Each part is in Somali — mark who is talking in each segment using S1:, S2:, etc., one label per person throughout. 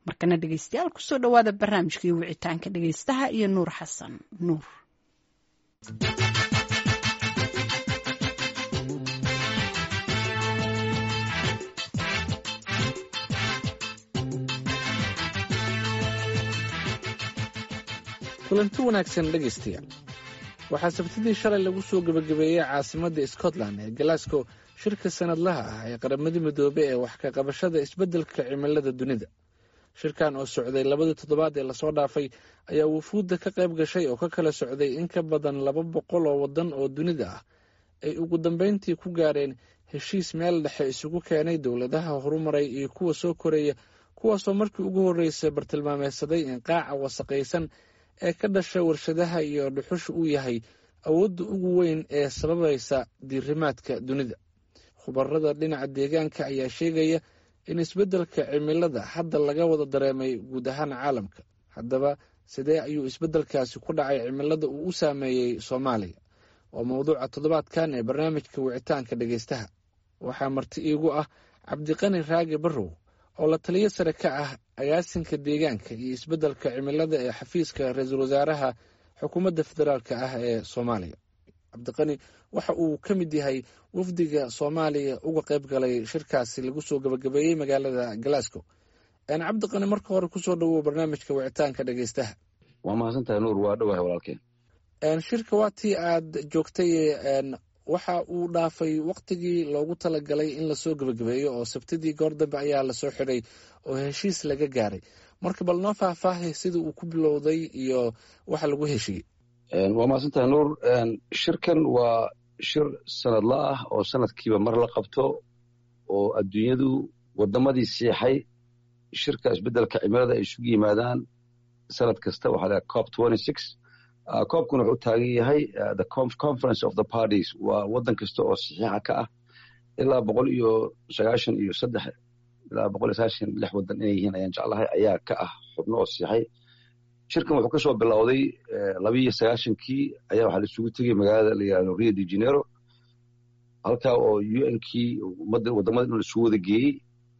S1: markana dhegeystayaal kusoo dhowaada barnaamijkii wicitaanka dhegeystaha iyo nuur xasan nuur
S2: kulanti wanaagsan dhegaystayaal waxaa sabtidii shalay lagu soo gebagabeeyey caasimadda scotland ee glasgow shirka sanadlaha ah ee qaramadii midoobe ee wax ka qabashada isbeddelka cimilada dunida shirkan oo socday labadii toddobaad ee lasoo dhaafay ayaa wufuudda ka qayb gashay oo ka kala socday in ka badan laba boqol oo waddan oo dunida ah ay ugu dambeyntii ku gaareen heshiis meel dhexe isugu keenay dowladaha horumaray iyo kuwa soo koreeya kuwaasoo markii ugu horreysay bartilmaameysaday in qaaca wasaqaysan ee ka dhasha warshadaha iyo dhuxusha uu yahay awoodda ugu weyn ee sababaysa diirimaadka dunida khubarada dhinaca deegaanka ayaa sheegaya in isbeddelka cimilada hadda laga wada dareemay guud ahaan caalamka haddaba sidee ayuu isbeddelkaasi ku dhacay cimilada uu u saameeyey soomaaliya waa mowduuca toddobaadkan ee barnaamijka wicitaanka dhegeystaha waxaa marti iigu ah cabdiqani raage barrow oo la taliyo sare ka ah agaasinka deegaanka iyo isbeddelka cimilada ee xafiiska ra-iisul wasaaraha xukuumadda federaalk ah ee soomaaliya cabdiqani waxa uu ka mid yahay wafdiga soomaaliya uga qayb galay shirkaasi lagu soo gabagabeeyey magaalada glasgow cabdiqani marka hore kusoo dhawow barnaamijka wicitaanka dhegeystaha
S3: waa mahadsantahay nuur waa dhowahay walaalkeen
S2: shirka waa tii aad joogtay waxa uu dhaafay waktigii loogu talagalay in lasoo gebagabeeyo oo sabtidii goor dambe ayaa lasoo xidhay oo heshiis laga gaaray marka bal noo faahfaahay sida uu ku bilowday iyo waxa lagu heshiiyey
S3: waa mahadsantahay nuur shirkan waa shir sanadla ah oo sanadkiiba mar la qabto oo adduunyadu wadamadii siixay shirka isbeddelka cimilada ay isugu yimaadaan sanad kasta waxaa laha cop coobkuna wuxuu taagan yahay the conference of the parties waa waddan kasta oo saxiixa ka ah ilaa boqol iyo sagaashan iyo saddex ilaa boqol iyo sagaashan lix waddan inay yihiin ayaan jeclahay ayaa ka ah xubno oo saxiixay shirkan wuxuu kasoo bilowday labiiyo sagaashankii ayaa waxaa la isugu tegey magaalada la yihahdo rio de janeiro halkaa oo u n kii wadamada in la isugu wada geeyey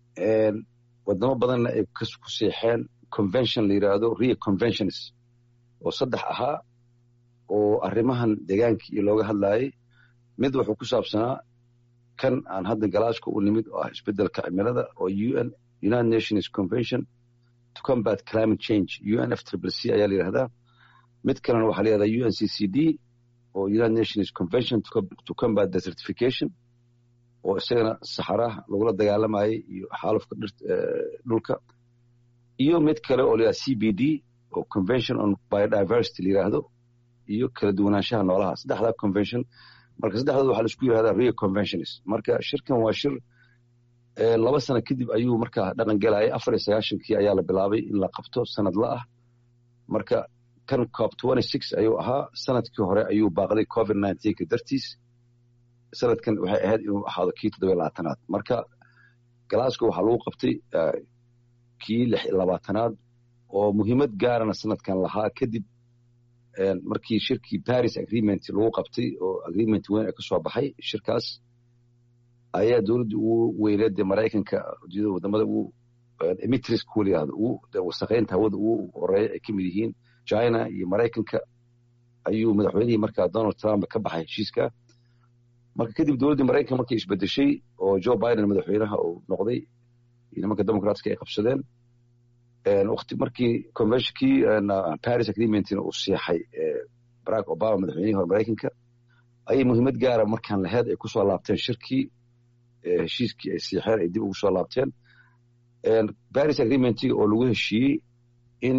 S3: wadamo badanna ay ku seexeen convention la yidhaahdo rio conventions oo saddex ahaa oo arrimahan deegaanka iyo looga hadlaayay mid wuxuu ku saabsanaa kan aan hadda galaashka u nimid oo ah isbeddelka cimilada oo un united nations convention to combat climate change un f triple c ayaa la yidhahdaa mid kalena waxaa la yihahdaa un c c d oo united nations convention to combat desertification oo isagana saxaraha lagula dagaalamayay iyo xaalufka dhulka iyo mid kale oo la yihahda c b d oo convention on biodiversity la yidhaahdo iyo kala duwanaanshaha noolaha saddexdaa convention marka saddexdooda waxaa laisku yihahdaa rio conventions marka shirkan waa shir laba sano kadib ayuu markaa dhaqan gelayay afar iyo sagaashankii ayaa la bilaabay in la qabto sanadla ah marka kan cop ayuu ahaa sanadkii hore ayuu baaqday covid ka dartiis sanadkan waxay ahayd inuu ahaado kii toddoba labaatanaad marka glasgow waxaa lagu qabtay kii lix iyo labaatanaad oo muhiimad gaarana sanadkan lahaa kadib markii shirkii paris agreement lagu qabtay oo agreement weyn ee kasoo baxay shirkaas ayaa dowladda ugu weyneed dee maraykanka ujeedada wadamada ugu emitris kuwa layihahdo ugu wasaqeynta hawada ugu horeeya ay ka mid yihiin china iyo maraykanka ayuu madaxweynihii markaa donald trump ka baxay heshiiska marka kadib dowladdii maraykanka markay isbedeshay oo joe biden madaxweynaha uu noqday iyo nimanka democratska ay qabsadeen wati markii conventionkii paris agreementina uu siixay barack obama madaxweynihii hore maraykanka ayay muhiimad gaara markaan laheyd ay kusoo laabteen shirkii heshiiskii ay siixeen ay dib ugu soo laabteen paris agreementiga oo lagu heshiiyey in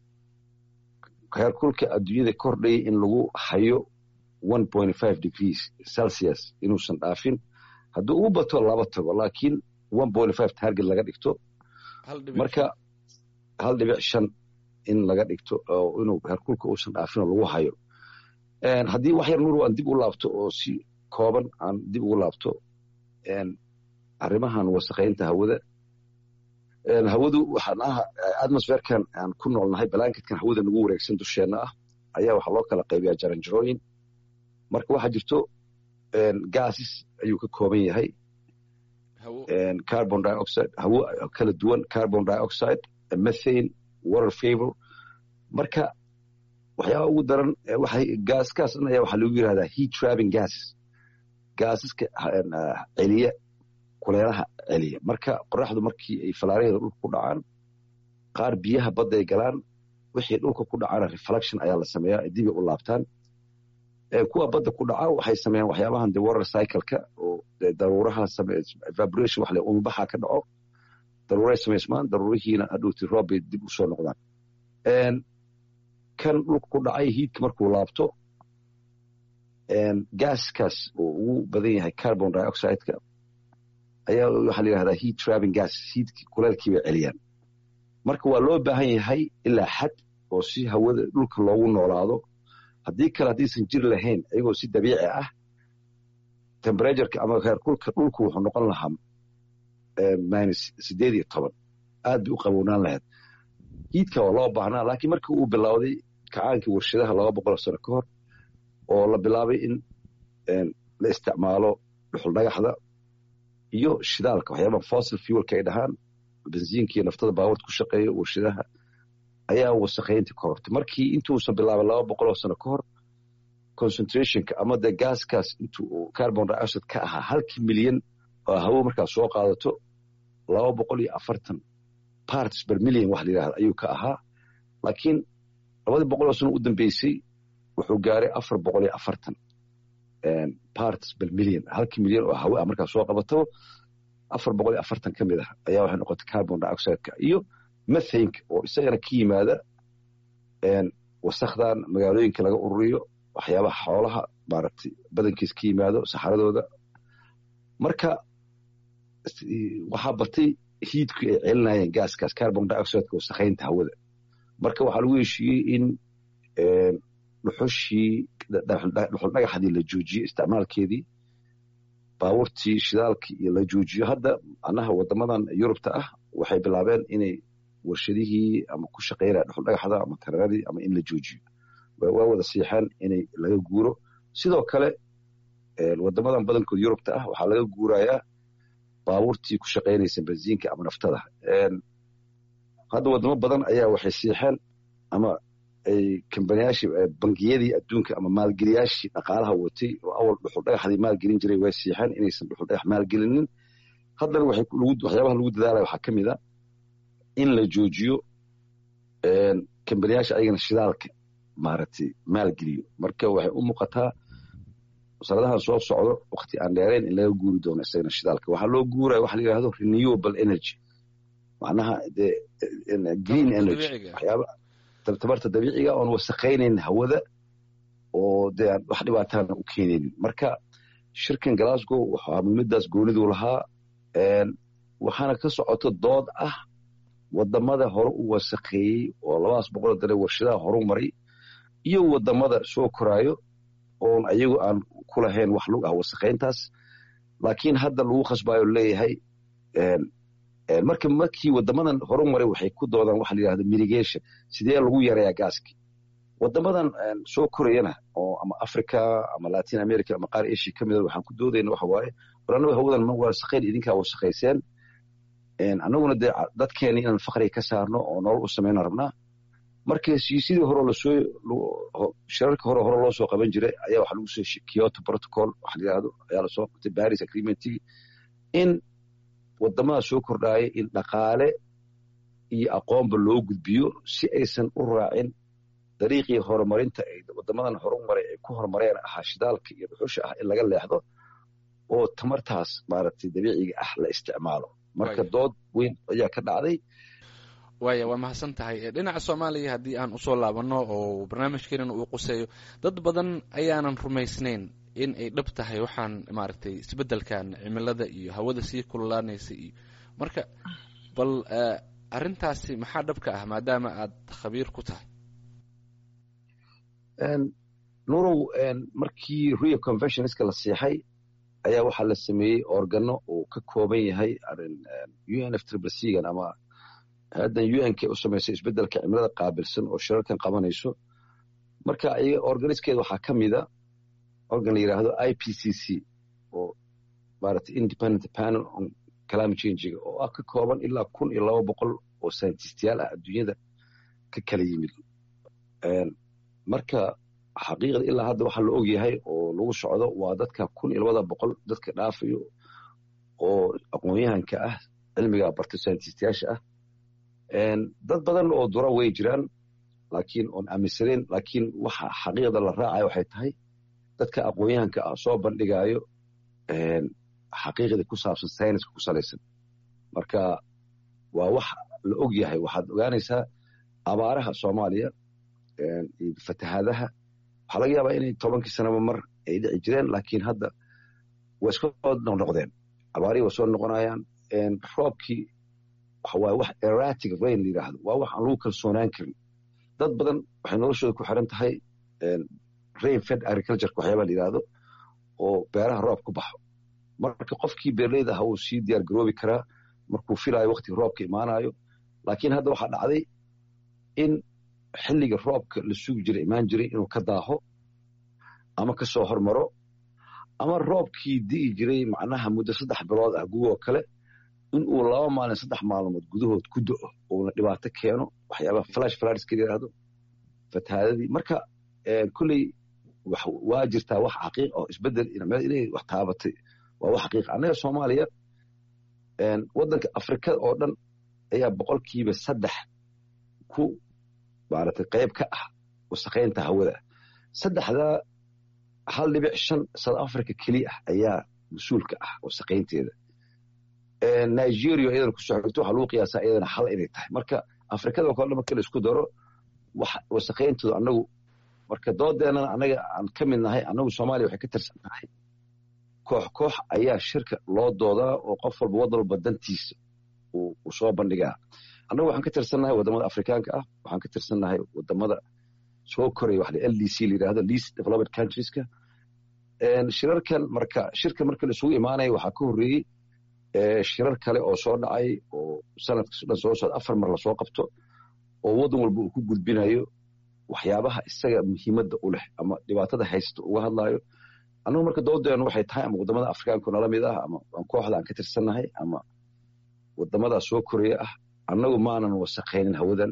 S3: heerkulka adduunyada kordhayay in lagu hayo one point five degrees celsius inuusan dhaafin hadduu ugu bato laba tago laakiin one point five target laga dhigto marka hal dhibic shan in laga dhigto oo inuu heerkulka uusan dhaafin oo lagu hayo haddii wax yar nur aan dib u laabto oo si kooban aan dib ugu laabto arrimahan wasaqaynta hawada hawadu waxaan ah atmosferkan aan ku noolnahay balanketkan hawada nagu wareegsan dusheenna ah ayaa waxaa loo kala qaybiyaa jaranjarooyin marka waxaa jirto gases ayuu ka kooban yahay carbon dioxide hawo kala duwan carbon dioxide methane water favor marka waxyaaba ugu daran waxay gaaskaas dhan ayaa waxaa lagu yidhahdaa heat trapping gases gaasaska celiya kuleelaha celiya marka qoraxdu markii ay falaaraheeda dhulka ku dhacaan qaar biyaha badda ay galaan wixii dhulka ku dhacaana reflection ayaa la sameeyaa ay dibay u laabtaan kuwa badda ku dhaca waxay sameeyaan waxyaabahan de water cycle-ka oo daruuraha evaporation wax le umubaxa ka dhaco daruuray samaysmaan daruurihiina hadhowti roob bay dib u soo noqdaan kan dhulka ku dhacay hiidka markuu laabto gaaskaas oo ugu badan yahay carbon dioxide-ka ayaa waxaa la yidhahdaa heat trapping gas hiidki kuleelkii bay celiyaan marka waa loo baahan yahay ilaa xad oo si hawada dhulka loogu noolaado haddii kale haddaysan jir lahayn iyagoo si dabiici ah temperatureka ama heerkulka dhulku wuxuu noqon lahaa minus sideed iyo toban aad bay u qabownaan lahayd hiidka waa loo baahnaa laakiin markii uu bilowday kacaankii warshadaha laba boqol sano ka hor oo la bilaabay in la isticmaalo dhuxul dhagaxda iyo shidaalka waxyaaba fossil fuelka ay dhahaan bensiinka iyo naftada baawarta ku shaqeeya warshadaha ayaa wasakhayntii korortay markii intuusan bilaabay laba boqol oo sano ka hor concentrationka ama dee gaaskaas intuu carbon dioxide ka ahaa halkii milyan oo hawo markaa soo qaadato laba boqol iyo afartan parts per million wax la yidhahda ayuu ka ahaa laakiin labadii boqol oo sano u dambeysay wuxuu gaaray afar boqol iyo afartan parts per million halkii milyan oo hawe ah markaa soo qabato afar boqol iyo afartan ka mid ah ayaa waxay noqotay carbon dioxideka iyo methanka oo isagana ka yimaada wasakdan magaalooyinka laga ururiyo waxyaabaha xoolaha maaragtay badankiis ka yimaado saxaradooda marka waxaa batay hiidku ay celinayeen gaaskaas carbon dioxideka wasakhaynta hawada marka waxaa lagu heshiiyey in dhuxushii dhuxul dhagaxdii la joojiyo isticmaalkeedii baabuurtii shidaalkii iyo la joojiyo hadda macnaha wadamadan yurubta ah waxay bilaabeen inay warshadihii ama ku shaqaynaya dhuxul dhagaxda ama tareeradii ama in la joojiyo waa wada siixeen inay laga guuro sidoo kale wadamadan badankood yurubta ah waxaa laga guurayaa baabuurtii ku shaqaynaysa bensiinka ama naftada hadda wadamo badan ayaa waxay siixeen ama ay kambaniyaashii bangiyadii adduunka ama maalgeliyaashii dhaqaalaha watay oo awal dhuxul dhagaxdii maalgelin jiray way siixeen inaysan dhuxul dhagax maalgelinin haddana waxyaabaha lagu dadaalaya waxaa ka mid a in la joojiyo kambaniyaasha ayagana shidaalka maaragtay maalgeliyo marka waxay u muuqataa sanadahan soo socdo wakti aan dheerayn in laga guuri doono isagana shidaalka waxaa loo guuraya waxa la yidhahdo renewable energy macnaha de green energy waxyaaba tabarta dabiiciga oon wasaqaynayn hawada oo dee aan wax dhibaatana u keenaynin marka shirkan glasgow waxaa muhiimadaas goonidu lahaa waxaana ka socoto dood ah wadamada hore u wasaqeeyey oo labadaas boqol dare warshadaha horu maray iyo wadamada soo koraayo oon ayagu aan ku lahayn wax lug ah wasaqayntaas laakiin hadda lagu khasbaayo leeyahay marka markii wadamadan horu maray waxay ku doodaan waxa la yidhahda mitigation sidee lagu yareeyaa gaaski wadamadan soo korayana oo ama africa ama latin america ama qaar asia ka mida waxaan ku doodayna waxa waaye war annaga hawadan ma wasaqayn idinkaa wasaqayseen annaguna dee dadkeeni inaan fakriga ka saarno oo nolol u samayna rabnaa marka heshiisyadii hore lasoo shirarka hore hore loo soo qaban jiray ayaa waxa lagu soo kyoto protocol waxa la yidhahdo ayaa lasoo qabtay paris agreementigii in wadamada soo kordhaaya in dhaqaale iyo aqoonba loo gudbiyo si aysan u raacin dariiqii horumarinta ay wadamadan horumaray ay ku horumareen ahaa shidaalka iyo dhuxusha ah in laga leexdo oo tamartaas maaragtay dabiiciga ah la isticmaalo marka dood weyn ayaa ka dhacday
S2: waaya waa mahadsan tahay dhinaca soomaaliya haddii aan usoo laabano oo barnaamijkeenan uu quseeyo dad badan ayaanan rumaysnayn in ay dhab tahay waxaan maaragtay isbeddelkan cimilada iyo hawada sii kululaanaysa iyo marka bal arrintaasi maxaa dhabka ah maadaama aad khabiir ku tahay
S3: nurow markii rio conventionska la siixay ayaa waxaa la sameeyey organo uu ka kooban yahay un f triblecan ama haddan unk u samaysay isbeddelka cimilada qaabilsan oo shirarkan qabanayso marka organiskeeda waxaa ka mida organ la yidhaahdo i p c c oo maaragtay independent panel on climate changiga oo ah ka kooban ilaa kun iyo laba boqol oo sayintistiyaal ah adduunyada ka kala yimid marka xaqiiqda ilaa hadda waxaa la og yahay oo lagu socdo waa dadka kun iyo labada boqol dadka dhaafayo oo aqoon-yahanka ah cilmiga barta sayintistiyaasha ah dad badan oo dura way jiraan laakiin oon aaminsanayn laakiin waxa xaqiiqda la raacayo waxay tahay dadka aqoon-yahanka ah soo bandhigaayo xaqiiqda ku saabsan sayniska ku salaysan marka waa wax la og yahay waxaad ogaanaysaa abaaraha soomaaliya iyo fatahaadaha waxaa laga yaabaa inay tobankii sanaba mar ay dhici jireen laakiin hadda way iska noqnoqdeen abaarihii way soo noqonayaan roobkii waxawaaye wax eratic rain la yidhaahdo waa wax aan lagu kalsoonaan karin dad badan waxay noloshooda ku xiran tahay rain fed agricultureka waxyaaba la yidhaahdo oo beeraha roob ku baxo marka qofkii beerleyda aha wuu sii diyaar garoobi karaa markuu filaayo waktiga roobka imaanayo laakiin hadda waxaa dhacday in xilliga roobka la sugi jiray imaan jiray inuu ka daaho ama ka soo hormaro ama roobkii di'i jiray macnaha muddo saddex bilood ah gugoo kale in uu laba maalin saddex maalmood gudahood ku do'o uuna dhibaato keeno waxyaabaha flash flarska yidhaahdo fatahaadadii marka kolley waa jirtaa wax xaqiiq oo isbedel inay wax taabatay waa wax xaqiiq annaga soomaaliya waddanka afrikada oo dhan ayaa boqolkiiba saddex ku maaragtay qayb ka ah wasaqaynta hawada saddexdaa hal dhibic shan south africa keliya ah ayaa mas-uulka ah wasaqaynteeda nigeria iyadana ku soo xigto waxaa lagu qiyaasaa iyadana hal inay tahay marka afrikada oo kale marka la isku daro wasaqayntooda annagu marka doodeenana annaga aan ka mid nahay annagu soomaaliya waxay ka tirsan tahay koox koox ayaa shirka loo doodaa oo qof walba waddan walba dantiisa uu soo bandhigaa annagu waxaan ka tirsannahay waddamada afrikaanka ah waxaan ka tirsannahay waddamada soo koraya wax l d c la yidhahdo least developed countrieska shirarkan marka shirka marka la isugu imaanaya waxaa ka horreeyey shirar kale oo soo dhacay oo sanadkas dhan soo socda afar mar lasoo qabto oo waddan walba uu ku gudbinayo waxyaabaha isaga muhiimadda u leh ama dhibaatada haysta uga hadlaayo annagu marka doodeenu waxay tahay ama waddamada afrikaanku nala mid ah ama kooxda aan ka tirsannahay ama waddamadaa soo koraya ah annagu maanan wasaqaynin hawadan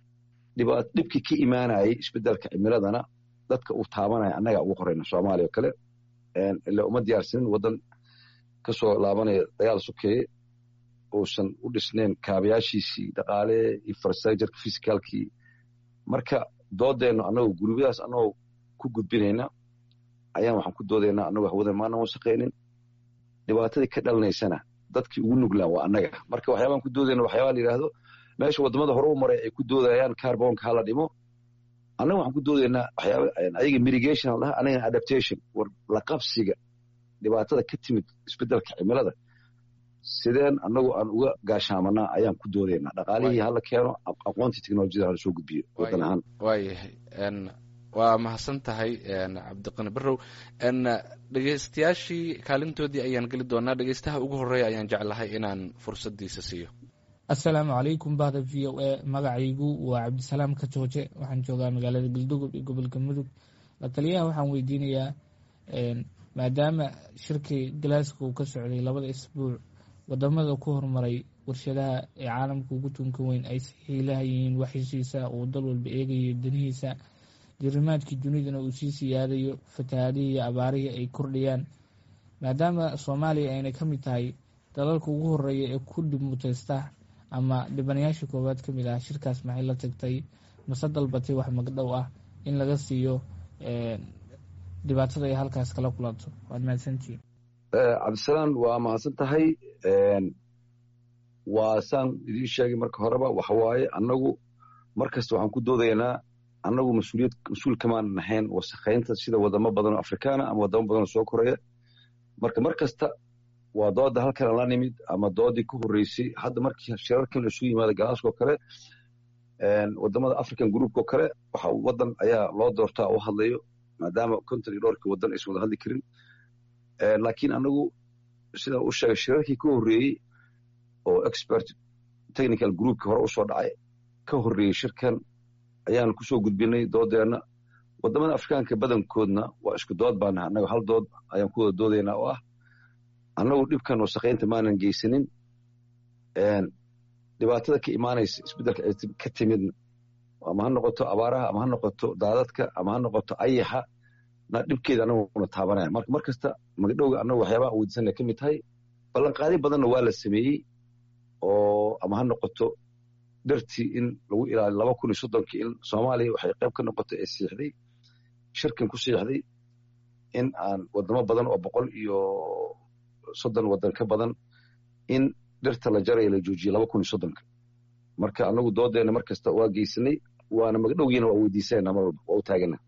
S3: dhibkii ka imaanayay isbedelka cimiladana dadka uu taabanaya annagaa ugu qorayna soomaaliya oo kale ila uma diyaarsanin waddan ka soo laabanaya dagaal sokeeye uusan u dhisnayn kaabayaashiisii dhaqaale infrastructureka fisicalkii marka doodeennu annagoo gurubyadaas annagoo ku gudbinayna ayaan waxaan ku doodaynaa annagoo hawadan maanan wasaqaynin dhibaatadii ka dhalanaysana dadkii ugu nuglaan waa annaga marka waxyaabaan ku doodayna waxyaabaa la yidhaahdo meesha waddamada hore u maray ay ku doodayaan carbonka hala dhimo annaga waxaan ku doodaynaa waxyaaba ayaga mitigation la dhaha anagana adaptation war la qabsiga dhibaatada ka timid isbedelka cimilada sideen annagu aan uga gaashaamanaa ayaan ku doodaynaa dhaqaalihii hala keeno aqoontii teknolojiyada hala soo gudbiyo waddan ahaan
S2: waayahay waa mahadsan tahay cabdiqani barrow dhegeystayaashii kaalintoodii ayaan geli doonaa dhegeystaha ugu horeeya ayaan jeclahay inaan fursaddiisa siiyo
S4: assalaamu calaykum bahda v o a magacaygu waa cabdisalaam ka jooje waxaan joogaa magaalada galdogob ee gobolka mudug la taliyaha waxaan weydiinayaa maadaama shirkii galaaska uu ka socday labada isbuuc wadamada ku horumaray warshadaha ee caalamka ugu tunka weyn ay saxiilaha yihiin waxheshiisa uu dal walba eegayo danihiisa jirimaadkii dunidana uu sii siyaadayo fatahaadihii iyo abaarihii ay kordhayaan maadaama soomaaliya ayna ka mid tahay dalalka ugu horeeya ee ku dhibmuteysta ama dhibanayaasha koowaad ka mid ah shirkaas maxay la tagtay mase dalbatay wax magdhow ah in laga siiyo dhibaatada ay halkaas kala kulanto waad mahadsantihiin
S3: cabdisalaam waa mahadsan tahay waa saan idiin sheegay marka horeba waxawaaye annagu mar kasta waxaan ku doodaynaa annagu mas-uuliyad mas-uul kamaan nahayn wasakhaynta sida wadamo badan oo afrikaana ama wadamo badan oo soo koraya marka mar kasta waa dooda halkan la nimid ama doodii ku horreysay hadda markii shirarkan la isugu yimaada galaaskoo kale wadamada african groupko kale waxa waddan ayaa loo doortaa u hadlayo maadaama konton iyo dhowrkii waddan aysan wada hadli karin laakiin anagu sidaan u sheegay shirarkii ka horreeyey oo expert technical groupkii hore usoo dhacay ka horreeyey shirkan ayaan kusoo gudbinay doodeenna wadamada afrikaanka badankoodna waa isku dood baanaha annaga hal dood ayaan ku wada doodaynaa oo ah annagu dhibkan wasaqaynta maanan geysanin dhibaatada ka imaanaysa isbeddelka ka timidna ama ha noqoto abaaraha ama ha noqoto daadadka ama ha noqoto ayaxa na dhibkeeda anaguna taabanaya marka mar kasta magdhowga annagu waxyaabaha weydiisana ka mid tahay ballanqaadi badanna waa la sameeyey oo ama ha noqoto dhartii in lagu ilaaliyo laba kun iyo soddonkii in soomaaliya waxay qayb ka noqotay ee siixday shirkan ku siixday in aan wadamo badan oo boqol iyo soddon waddan ka badan in dhirta la jaraya la joojiye laba kun iyo soddonka marka anagu doodeena mar kasta waa geysanay waana magdhowgiina waa weydiisanayna mar walba waa u taagana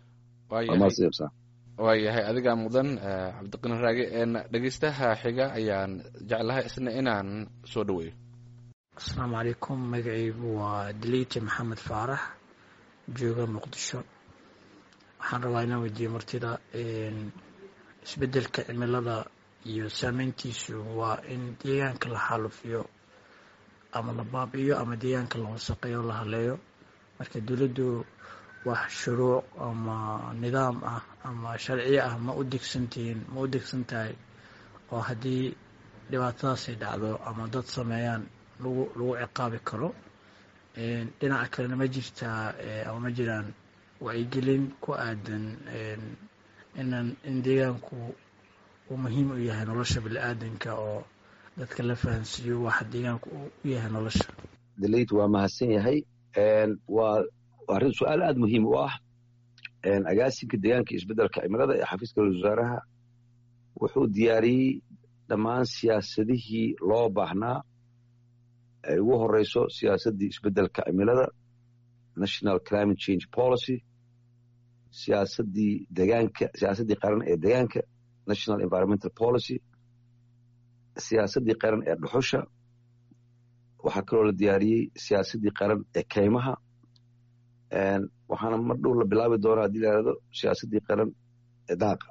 S2: waayahay adigaa mudan cabdiqani raage dhegeystaha xiga ayaan jeclahay isna inaan soo dhaweeyo
S5: asalaamu calaykum magacaygu waa daliite maxamed faarax jooga muqdisho waxaan rabaa inaan weydiiyo martida isbedelka cimilada iyo saameyntiisu waa in deegaanka la xaalufiyo ama la baabi'iyo ama deegaanka la wasaqeeyo la haleeyo marka dowladdu wax shuruuc ama nidaam ah ama sharciyo ah ma u degsantihiin ma u degsan tahay oo haddii dhibaatadaasay dhacdo ama dad sameeyaan lagu lagu ciqaabi karo dhinaca kalena ma jirtaa ama ma jiraan wacyigelin ku aadan inan in deegaanku uu muhiim u yahay nolosha bini-aadanka oo dadka la fahansiiyo waxa deegaanku u yahay nolosha
S3: dalayt waa mahadsan yahay waa arrin su-aal aad muhiim u ah agaasinka deegaanka isbeddelka cimilada ee xafiiska wasaaraha wuxuu diyaariyey dhammaan siyaasadihii loo baahnaa ay ugu horeyso siyaasaddii isbeddelka cimilada national climate change policy siyaasaddii degaanka siyaasaddii qaran ee degaanka national environmental policy siyaasaddii qaran ee dhuxusha waxaa kaloo la diyaariyey siyaasaddii qaran ee kaymaha waxaana mar dhow la bilaabi doonaa haddii la yihahdo siyaasaddii qaran ee daaqa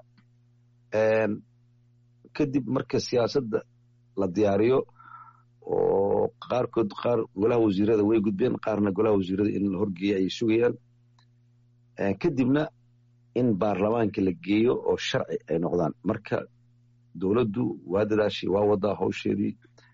S3: kadib marka siyaasadda la diyaariyo oo qaarkood qaar golaha wasiirada way gudbeen qaarna golaha wasiirada in la horgeeya ayay sugayaan kadibna in baarlamaanka la geeyo oo sharci ay noqdaan marka dowladdu waa dadaashay waa wadaa hawsheedii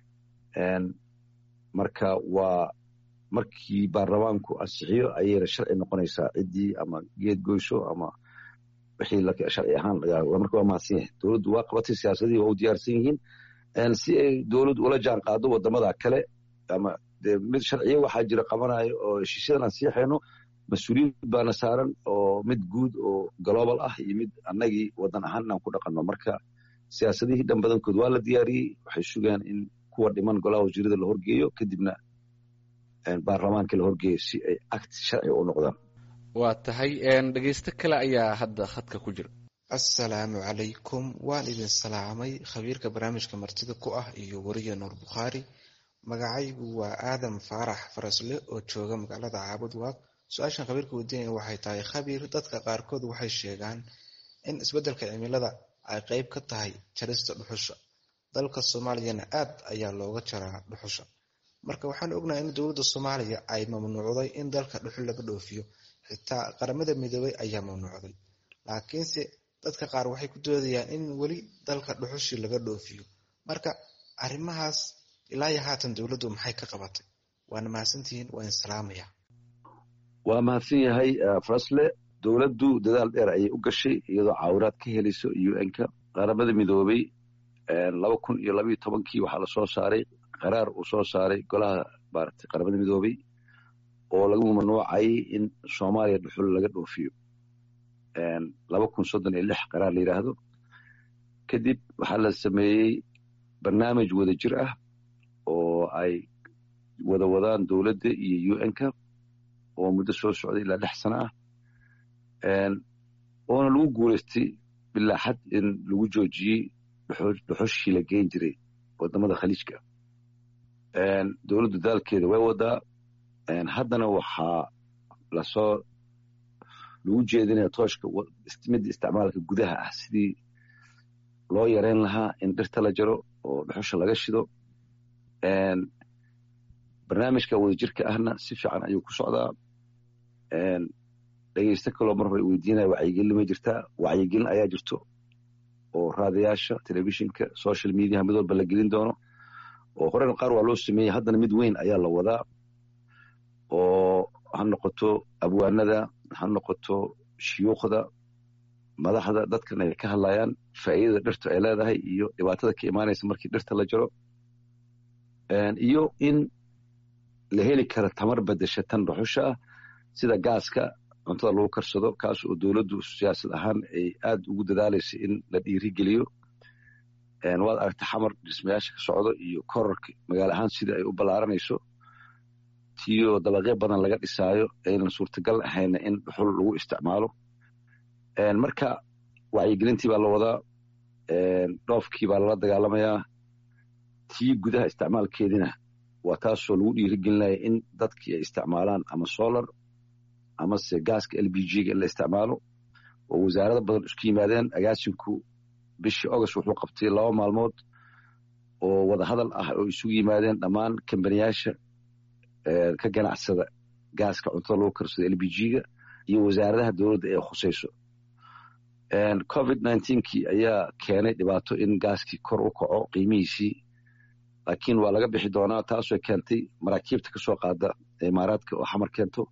S3: marka waa markii baarlamaanku ansixiyo ayayna sharci noqonaysaa ciddii ama geed goysho ama wixii sharci ahaan marka waa mahadsan yahay dowladdu waa qabatay siyaasadihii waa u diyaarsan yihiin si ay dowladdu ula jaan qaado wadamada kale ama de mid sharciyo waxaa jira qabanayo oo heshiisyadan aan siixayno mas-uuliyad baana saaran oo mid guud oo global ah iyo mid annagii wadan ahaan inaan ku dhaqanno marka siyaasadihii dhan badankood waa la diyaariyey waxay sugaan in kuwa dhiman golaha wasiirada la horgeeyo kadibna baarlamaanka la horgeeyo si ay act sharciga u noqdaan
S2: waa tahay dhegeysto kale ayaa hadda khadka ku jira
S6: assalaamu calaykum waan idin salaamay khabiirka barnaamijka martida ku ah iyo weriya nuur bukhaari magacaygu waa aadam faarax farasle oo jooga magaalada caabud waaq su-aashan khabiirka weydiinaya waxay tahay khabiir dadka qaarkood waxay sheegaan in isbeddelka cimilada ay qeyb ka tahay jarista dhuxusha dalka soomaaliyana aad ayaa looga jaraa dhuxusha marka waxaan ognahay in dowladda soomaaliya ay mamnuucday in dalka dhuxul laga dhoofiyo xitaa qaramada midoobay ayaa mamnuucday laakiinse dadka qaar waxay ku doodayaan in weli dalka dhuxushii laga dhoofiyo marka arrimahaas ilaa iyo haatan dowladdu maxay ka qabatay waana mahadsantihiin waa in salaamaya
S3: waa mahadsan yahay farasle dowladdu dadaal dheer ayay u gashay iyadoo caawinaad ka helayso un-ka qaramada midoobay laba kun iyo labaiyo tobankii waxaa lasoo saaray qaraar uu soo saaray golaha maaragtay qaramada midoobay oo lagu mamnuucayay in soomaaliya dhuxul laga dhoofiyo laba kun soddon iyo lix qaraar la yidhaahdo kadib waxaa la sameeyey barnaamij wada jir ah oo ay wada wadaan dowladda iyo un-ka oo muddo soo socday ilaa lix sano ah oona lagu guulaystay bilaa xad in lagu joojiyey dhuxushii la geyn jiray wadamada khaliijka dowladdu daalkeeda way wadaa haddana waxaa lasoo lagu jeedinaya tooshka midda isticmaalka gudaha ah sidii loo yareyn lahaa in dhirta la jaro oo dhuxusha laga shido barnaamijka wadajirka ahna si fiican ayuu ku socdaa dhegeysto kaloo mar hore weydiinaya wacyigelin ma jirtaa wacyigelin ayaa jirto oo raadayaasha telefishinka social mediaha mid walba la gelin doono oo horena qaar waa loo sameeyey haddana mid weyn ayaa la wadaa oo ha noqoto abwaanada ha noqoto shuyuukhda madaxda dadkan ay ka hadlayaan faa'iidada dhirtu ay leedahay iyo dhibaatada ka imaanaysa markii dhirta la jaro iyo in la heli kara tamar bedesha tan dhuxusha ah sida gaaska cuntada lagu karsado kaas oo dowladdu siyaasad ahaan ay aad ugu dadaalayso in la dhiirigeliyo waad aragta xamar dhismayaasha ka socdo iyo korarka magaalo ahaan sida ay u ballaaranayso tiyo dabaqyo badan laga dhisaayo aynan suurtagal ahayna in dhuxul lagu isticmaalo marka wacyigelintii baa la wadaa dhoofkii baa lala dagaalamayaa tii gudaha isticmaalkeedina waa taasoo lagu dhiirigelinaya in dadkii ay isticmaalaan ama solar amase gaaska l b g-ga in la isticmaalo oo wasaarada badan isku yimaadeen agaasinku bishii august wuxuu qabtay laba maalmood oo wadahadal ah oo isugu yimaadeen dhammaan kambaniyaasha ka ganacsada gaaska cuntada lagu karsado l b g-ga iyo wasaaradaha dowladda ee khusayso covid kii ayaa keenay dhibaato in gaaskii kor u kaco qiimihiisii laakiin waa laga bixi doonaa taasoo keentay maraakiibta kasoo qaada imaaraadka oo xamar keento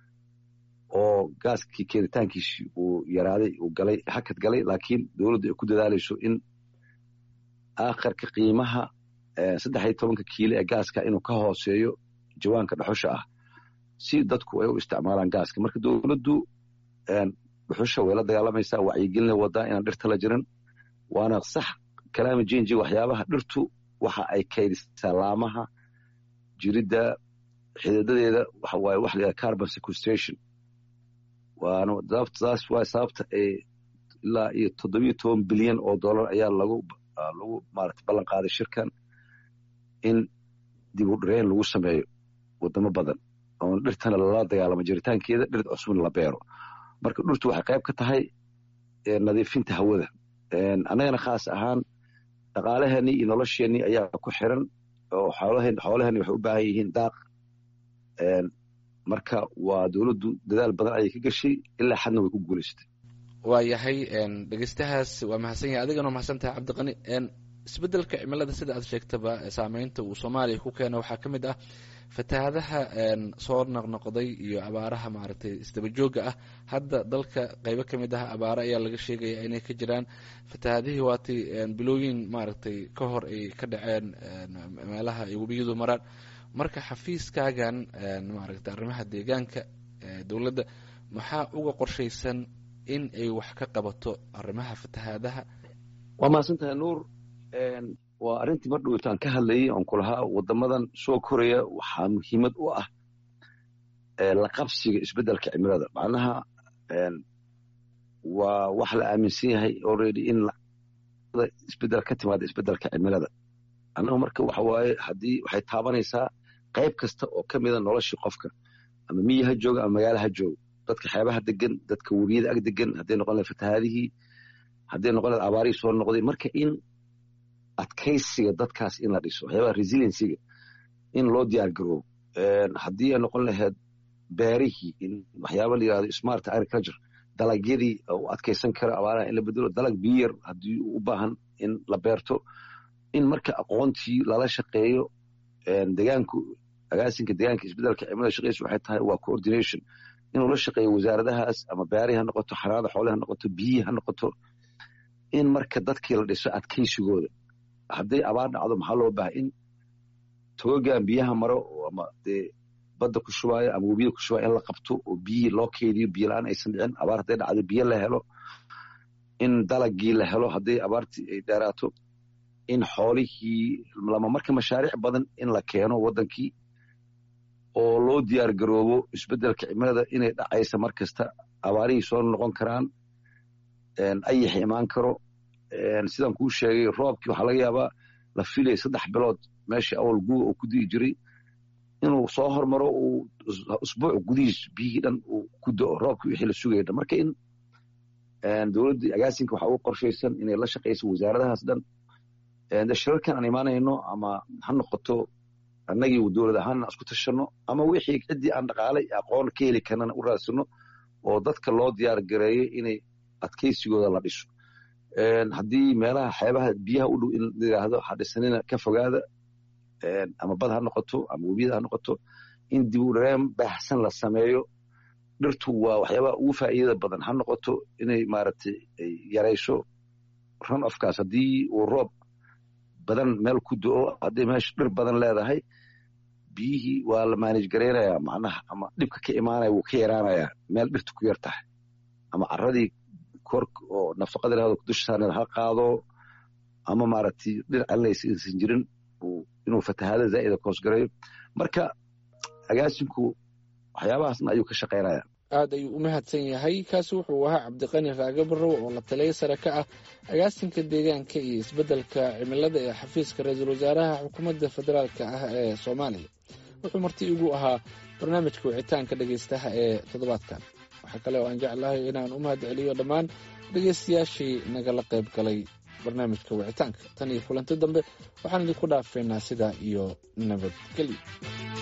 S3: oo gaaskii keenitaankiisii uu yaraaday uu galay hakad galay laakiin dowladdu ay ku dadaalayso in aakharka qiimaha saddex iyo tobanka kiilo ee gaaska inuu ka hooseeyo jawaanka dhuxusha ah si dadku ay u isticmaalaan gaaska marka dowladdu dhuxusha way la dagaalamaysaa wacyigelina wadaa inaan dhirta la jirin waana sax kalaama jenji waxyaabaha dhirtu waxa ay kaydisaa laamaha jiridda xididadeeda waxa waaye wax la carbon sequestration waana taas waa sababta ay ilaa iyo toddobiyo toban bilyan oo dollar ayaa lagu lagu maarata ballan qaaday shirkan in dib u dhirayn lagu sameeyo wadamo badan oon dhirtana lala dagaalamo jiritaankeeda dhir cusubna la beero marka dhirtu waxay qayb ka tahay nadiifinta hawada annagana khaas ahaan dhaqaalaheenii iyo nolosheenii ayaa ku xiran oo xoolaheenni waxay u baahan yihiin daaq marka waa dowladdu dadaal badan ayay ka gashay ilaa xadna way ku guulaysatay
S2: waa yahay dhegeystahaas waa mahadsan yahay adigana waa mahadsan tahay cabdiqani isbeddelka cimilada sida aad sheegtaba saameynta uu soomaaliya ku keena waxaa ka mid ah fatahaadaha soo noqnoqday iyo abaaraha maaragtay isdaba joogga ah hadda dalka qeybo ka mid ah abaaro ayaa laga sheegaya inay ka jiraan fatahaadihii waatay bilooyin maaragtay ka hor ay ka dhaceen meelaha ay webiyadu maraan marka xafiiskaagan maaragtay arrimaha deegaanka dowladda maxaa uga qorshaysan in ay wax ka qabato arrimaha fatahaadaha
S3: waa mahadsan tahay nuur waa arrintii mar dhowtaan ka hadlayay oon ku lahaa waddamadan soo koraya waxaa muhiimad u ah la qabsiga isbeddelka cimilada macnaha waa wax la aaminsan yahay already in isbeddel ka timaada isbeddelka cimilada annagu marka waxa waaye haddii waxay taabanaysaa qayb kasta oo ka mida noloshii qofka ama miyi ha jooga ama magaala ha joogo dadka xeebaha degan dadka webiyada ag degan hadday noqon lahayd fatahaadihii hadday noqon lahayd abaarihii soo noqday marka in adkaysiga dadkaas in la dhiso waxyaabaha resiliencyga in loo diyaar garoobo haddii ay noqon lahayd beerihii in waxyaaba la yirahdo smart agriculture dalagyadii u adkaysan kara abaaraha in la bedelo dalag biyar haddii u baahan in la beerto in marka aqoontii lala shaqeeyo degaanku agaasinka degaanka isbedelka cimilada shaqeysa waxay tahay waa coordination inuu la shaqeeyo wasaaradahaas ama beerihi ha noqoto xanaanada xoolihi ha noqoto biyihii ha noqoto in marka dadkii la dhiso adkaysigooda hadday abaar dhacdo maxaa loo bahay in togogan biyaha maro ama dee badda ku shubaayo ama webiyada ku shubaayo in la qabto oo biyihii loo keydiyo biyo la-aan aysan dhicin abaar hadday dhacdo biyo la helo in dalagii la helo hadday abaartii ay dheeraato in xoolihii lama marka mashaariic badan in la keeno waddankii oo loo diyaar garoobo isbeddelka cimilada inay dhacaysa mar kasta abaarihii soo noqon karaan ayax imaan karo sidaan kuu sheegay roobkii waxaa laga yaabaa la filaya saddex bilood meeshii awal guga uu ku di'i jiray inuu soo hormaro uu usbuuc gudihiis biyihii dhan uu ku da'o roobkii wixii la sugaya dhan marka in dowladdii agaasinka waxaa ugu qorshaysan inay la shaqayso wasaaradahaas dhan shirarkan aan imaanayno ama ha noqoto annagii dowlad ahaanna isku tashanno ama wixii ciddii aan dhaqaalay aqoon ka heli karnana u raadsano oo dadka loo diyaar gareeyo inay adkaysigooda la dhiso haddii meelaha xeebaha biyaha u dhow in layidhaahdo ha dhisanina ka fogaada ama bad ha noqoto ama webiyada ha noqoto in dib u dhareem baahsan la sameeyo dhirtu waa waxyaabaha ugu faa'iidada badan ha noqoto inay maaragtay yarayso run ofkaas haddii uu roob badan meel ku do-o hadday meesha dhir badan leedahay biyihii waa la maanij garaynayaa macnaha ama dhibka ka imaanaya wuu ka yaraanayaa meel dhirtu ku yar tahay ama caradii kor oo nafaqada lahado dusha saarneed ha qaado ama maaragtay dhinac allaysa aysan jirin inuu fatahaada zaa'ida koosgarayo marka agaasinku waxyaabahaasna ayuu ka shaqaynaya
S2: aad ayuu u mahadsan yahay kaasi wuxuu ahaa cabdiqani raage barrow oo la taliya sare ka ah agaasinka deegaanka iyo isbeddelka cimilada ee xafiiska ra-iisul wasaaraha xukuumadda federaalka ah ee soomaaliya wuxuu marti igu ahaa barnaamijka wicitaanka dhegaystaha ee toddobaadkan waxaa kale oo aan jeclahay inaan u mahad celiyo dhammaan dhegaystayaashii nagala qayb galay barnaamijka wicitaanka tan iyo kulanti dambe waxaan idinku dhaafeynaa sidaa iyo nabadgelyo